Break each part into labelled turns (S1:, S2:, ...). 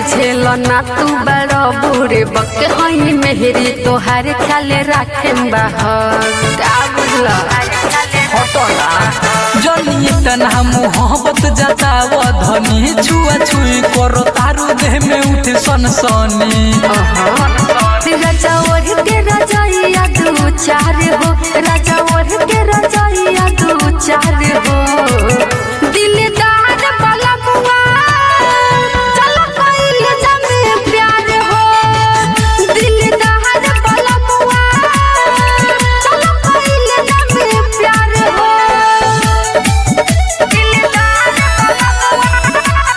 S1: बुझेल ना तू बड़ा बूढ़े बक हई मेहरी तोहार ख्याल राखे बाहर का बुझला
S2: हटला जनी तना मोहब्बत जताव धनी छुआ छुई करो तारू देह में उठे सनसनी
S1: राजा ओढ़ के रजाइया दू चार हो राजा ओढ़ के रजाइया दू चार हो दिलदार वाला बुआ चल कोई जमे प्यार हो दिलदार वाला बुआ चल कोई जमे प्यार हो दिलदार वाला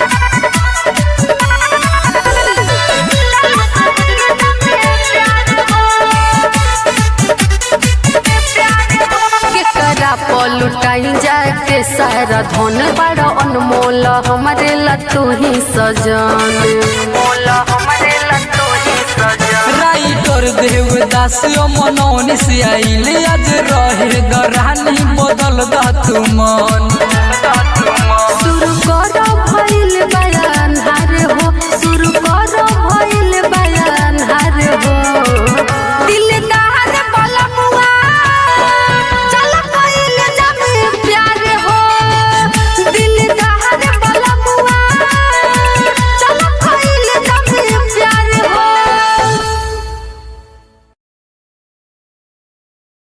S1: केकरा पलुटाई जाके सारा धन बड़ा अनमोल हमारे लतू ही सजन मोल हमारे लतू ही सजन
S2: राइटर देवदास मनौनी से आइले आज रहे दरानी बदल दा तू मन